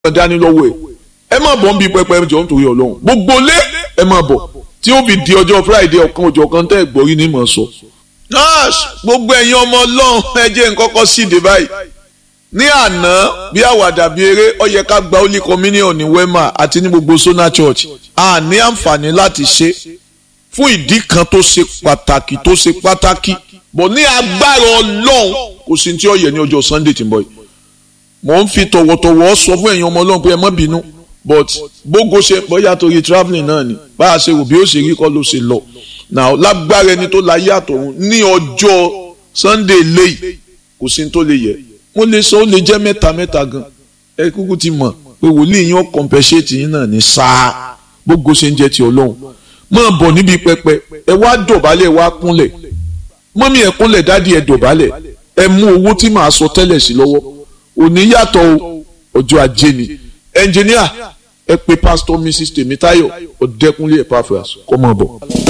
kan dání lọ́wọ́ ẹ̀ ẹ má bọ̀ ń bí pẹpẹ jọ nítorí ọlọ́run gbogbo lé ẹ má bọ̀ tí ó fi di ọjọ́ friday ọ̀kan ọjọ́ kan tẹ́ ẹ̀ gbọ́rí ní mọ̀ sọ. nurse gbogbo ẹ̀yin ọmọ ọlọ́run ẹ jẹ́ n kọ́kọ́ síde báyìí ní àná bí àwàdà bí eré ó yẹ ká gba holy communion ní wema àti ní gbogbo sona church a ní àǹfààní láti ṣe fún ìdí kan tó ṣe pàtàkì tó ṣe pàtàkì bọ̀ ní agbára ọlọ́run kò sí tí ó yẹ ní ọjọ́ sunday tí ń bọ̀ yìí mò ń fi tọ̀wọ̀tọ̀wọ̀ sọ fún ẹ̀yin ọmọ ọlọ́run pé ẹ má bínú but bógo ṣe bóyá torí travelling náà ni bá a ṣe rò bí ó ṣe rí kọ́ ló ṣe lọ now lágbára ẹni tó la yé àtọ̀run ní ọjọ́ sunday léyìí kò sí tó lè yẹ mo lè sọ ó lè jẹ́ mẹ́ta mẹ́ta gan ẹ kúkú ti mọ̀ pé wòlíì yín ó compensate yín náà ní sáà bógo ṣe ń jẹ́ ti ọlọ́run máa bọ̀ níbi pẹpẹ ẹ wá dọ̀bálẹ̀ ẹ wá kúnlẹ̀ mọ́mí ẹ kúnlẹ̀ dádì ẹ dọ̀bálẹ̀ ẹ mú owó tí màá sọ tẹ́lẹ̀ sí lọ́wọ́ òní yàtọ̀ ọjọ́ ajé ni ẹnjìníà ẹ pè pásítọ̀ mrs tèmítáyọ̀ ọ̀dẹ́kúnlé ẹ̀ pàfẹ́ kọ́ máa bọ̀.